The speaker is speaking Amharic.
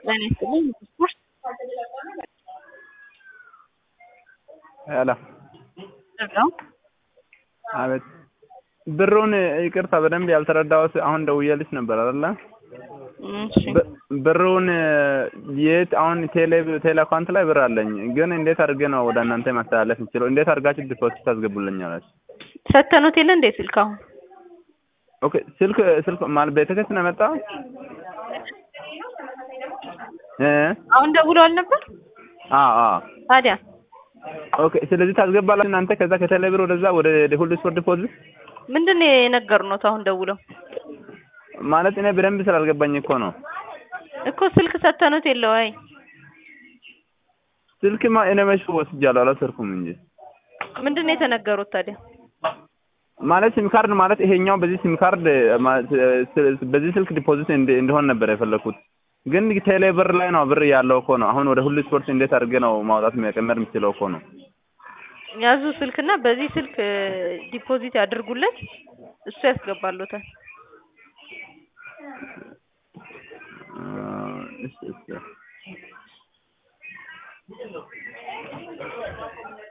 ጤና ይስጥልኝ ስፖርት ሄሎ ነው። አቤት ብሩን ይቅርታ በደንብ ያልተረዳሁት አሁን ደውዬልሽ ነበር አይደለ? እሺ ብ- ብሩን የት አሁን ቴሌ ቴሌ አካውንት ላይ ብር አለኝ፣ ግን እንዴት አድርጌ ነው ወደ እናንተ ማስተላለፍ የምችለው? እንዴት አድርጋችሁ ዲፖዚት ታስገቡልኛላችሁ? ሰተኑት የለ እንዴ ስልክ አሁን ኦኬ ስልክ ስልክ ማለት ቤተሰብ ነው የመጣው እ አሁን ደውለዋል ነበር አዎ አዎ ታዲያ ኦኬ ስለዚህ ታስገባላችሁ እናንተ ከዛ ከቴሌ ብር ወደዛ ወደ ሁሉ ስፖርት ዲፖዚት ምንድን ነው የነገሩት አሁን ደውለው ማለት እኔ በደንብ ስላልገባኝ እኮ ነው። እኮ ስልክ ሰተኑት የለ ወይ ስልክማ እኔ መች ወስጃለሁ አላሰርኩም እንጂ ምንድን ነው የተነገሩት ታዲያ ማለት ሲም ካርድ ማለት ይሄኛው በዚህ ሲም ካርድ ማለት በዚህ ስልክ ዲፖዚት እንደ- እንዲሆን ነበር የፈለኩት። ግን ቴሌ ብር ላይ ነው ብር ያለው እኮ ነው። አሁን ወደ ሁሉ ስፖርት እንዴት አድርጌ ነው ማውጣት መቀመር የምችለው እኮ ነው። ያዙ ስልክና በዚህ ስልክ ዲፖዚት ያድርጉለት እሱ ያስገባሉታል እ እሺ እሺ